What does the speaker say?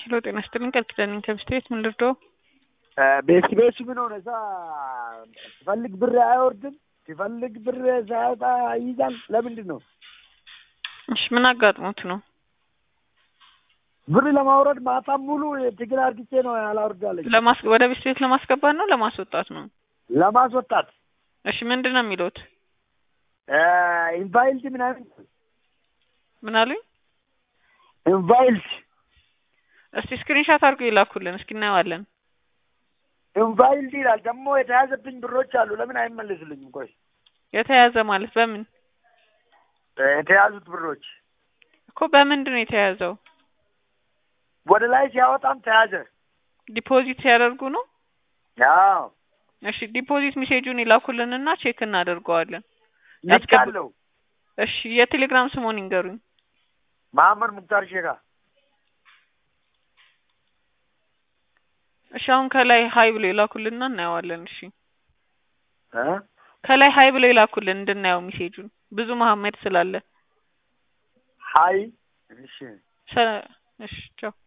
ሄሎ ጤና ይስጥልኝ ቃል ኪዳን ነኝ ከብስቴት ምን ልርዳው? ቤት ቤቱ ምን ሆነ? እዛ ሲፈልግ ብር አይወርድም፣ ሲፈልግ ብር ሳያወጣ ይይዛል። ለምንድን ነው? እሺ ምን አጋጥሞት ነው? ብር ለማውረድ ማታም ሙሉ ትግል አርግቼ ነው ያላወርዳለች። ለማስ ወደ ቤት ቤት ለማስገባት ነው ለማስወጣት ነው? ለማስወጣት እሺ ምንድን ነው የሚሉት? ኢንቫይልድ ምናምን ምን አሉኝ? ኢንቫይልድ እስቲ ስክሪንሻት አድርገው ይላኩልን እስኪ እናየዋለን። ኢንቫይልድ ይላል። ደግሞ የተያዘብኝ ብሮች አሉ። ለምን አይመለስልኝም? ቆይ የተያዘ ማለት በምን የተያዙት ብሮች እኮ በምንድን ነው የተያዘው? ወደ ላይ ሲያወጣም ተያዘ። ዲፖዚት ሲያደርጉ ነው? ያው እሺ ዲፖዚት ሜሴጁን ይላኩልንና ቼክ እናደርገዋለን። ልካለው። እሺ የቴሌግራም ስሙን ይንገሩኝ። መሀመድ ሙክታር ሼካ እሺ አሁን ከላይ ሀይ ብሎ ይላኩልንና እናየዋለን። እሺ እ ከላይ ሀይ ብሎ ይላኩልን እንድናየው ሜሴጁን ብዙ መሀመድ ስላለ ሀይ እሺ ሰ- እሺ ቻው